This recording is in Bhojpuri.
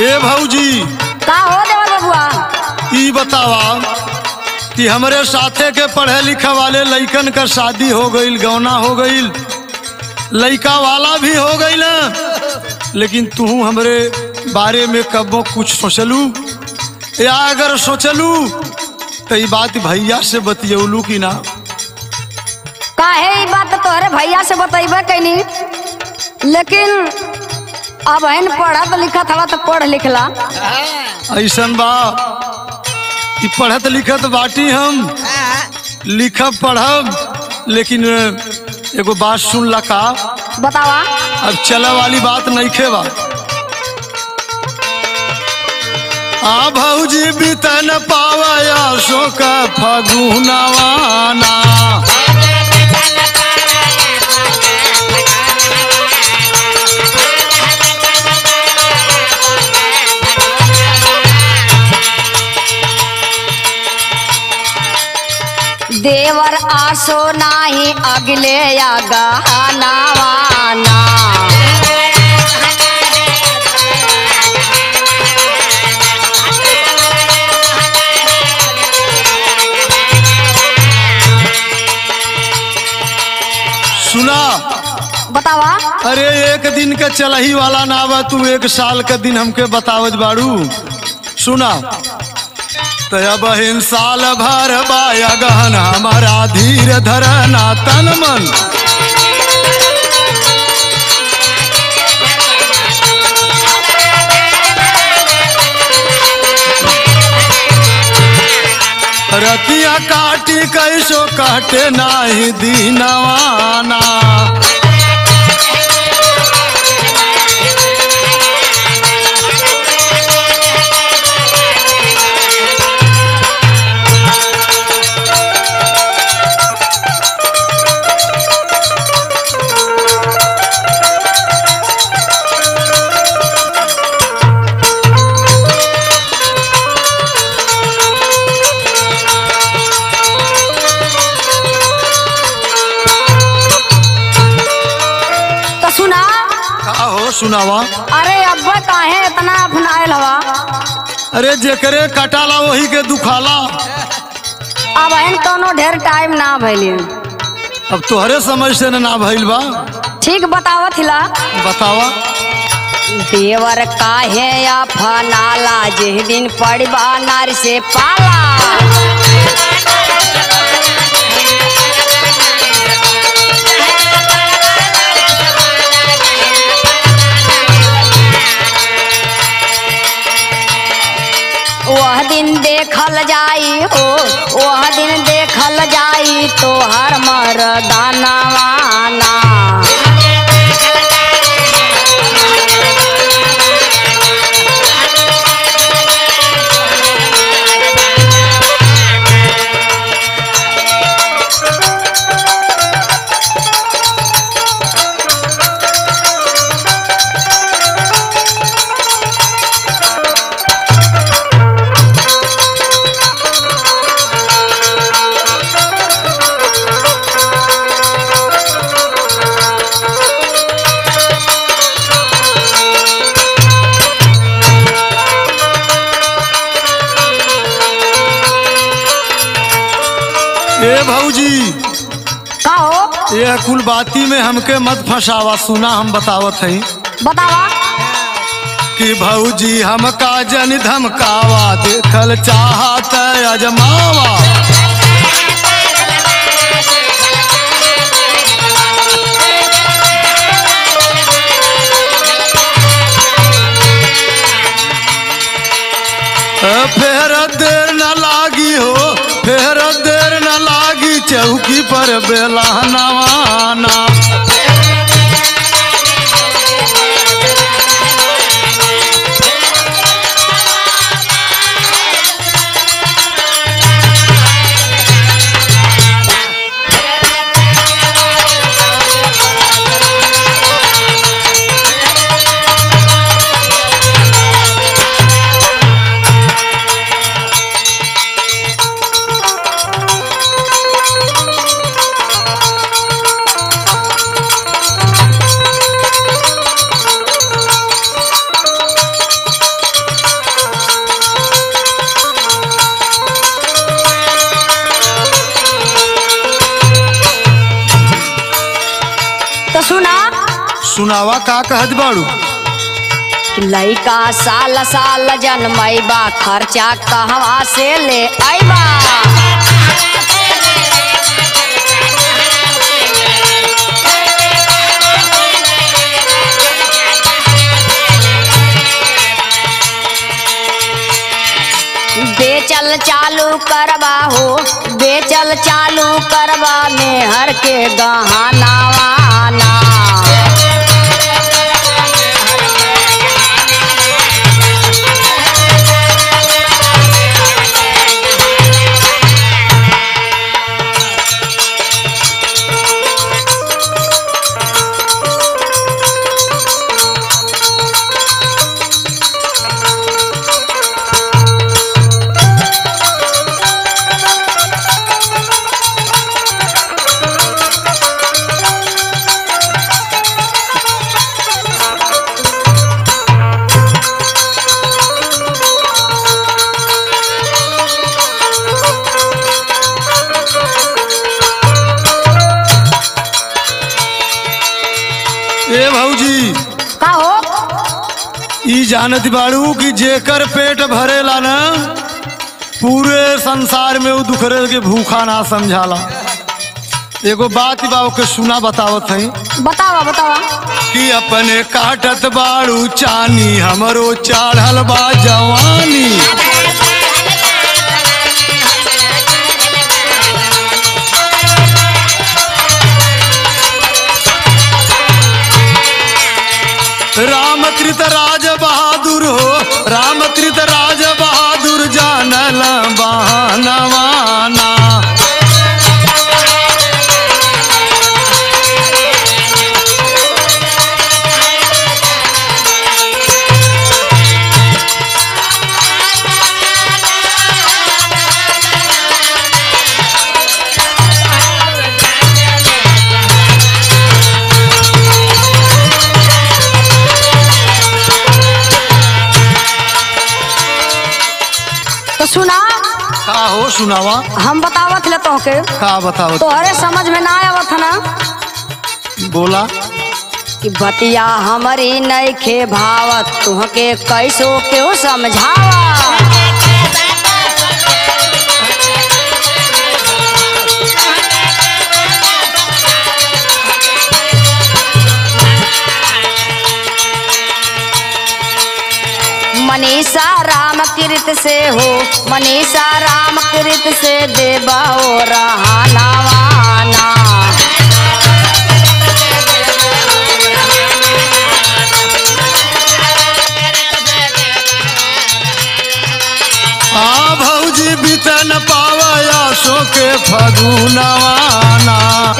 ए भौजी का हो देवर बबुआ ई बतावा कि हमरे साथे के पढ़े लिखे वाले लइकन का शादी हो गईल गौना हो गईल लइका वाला भी हो गईल लेकिन तू हमरे बारे में कबो कुछ सोचलू या अगर सोचलू तो ई बात भैया से बतियौलू कि ना काहे ई बात तोहरे भैया से बतैबे कैनी लेकिन अब हन पढ़त लिखत हवा तो पढ़ लिखला ऐसन बा कि पढ़त लिखत बाटी हम लिखब पढ़ब लेकिन एगो बात सुन ला का बतावा अब चले वाली बात नहीं खेबा आ भौजी बीतन पावया शोक फगुनवाना देवर आसो नाही अगले या गहनावाना सुना बतावा अरे एक दिन के चलही वाला ना बा तू एक साल के दिन हमके बतावत बाड़ू सुना तया बहिन साल भर बाया गहन हमारा धीर धरना तन मन रतिया काटी कैसो काटे नाही दीनवाना तो सुना का हो सुनावा अरे अब्बा काहे इतना अपनायल हवा अरे जेकरे कटाला वही के दुखाला अब हन कोनो ढेर टाइम ना भइली अब तोहरे समझ से न ना भइल बा ठीक बतावत हिला बतावा देवर काहे अपनाला जिस दिन पड़बा नार से पाला वह दिन देखल जाई हो वह दिन देखल जाई तो हर मरदानवाना ए भौजी का हो ये कुल बाती में हमके मत फंसावा सुना हम बतावत हई बतावा कि भौजी हमका जन धमकावा देखल चाहत अजमावा फेर देर न लागी हो फेर देर न लागी चौकी पर बेला नवाना बतावा का कहत बाड़ू कि लइका साल साल जनमैबा खर्चा कहवा से ले अइबा बेचल चालू करबा हो बेचल चालू करबा मेहर के गहनावाना ए भौजी का हो ई जानत बाड़ू कि जेकर पेट भरेला ना पूरे संसार में वो दुखरे के भूखा ना समझाला एगो बात बा के सुना बतावत हई बतावा बतावा कि अपने काटत बाड़ू चानी हमरो चाढ़ल बा जवानी रामकृत राज बहादुर हो रामकृत राज बहादुर जानल बहानवाना तो सुना का हो सुनावा हम बतावत ले तोहके का बताओ तोहरे समझ में ना आवत ना बोला कि बतिया हमारी नइखे भावत तुहके कैसो क्यों समझावा मनीषा राम कृत से हो मनीषा राम कृत से देबा ओ रहानावाना आ भौजी बितन पावया सो के फगुनवाना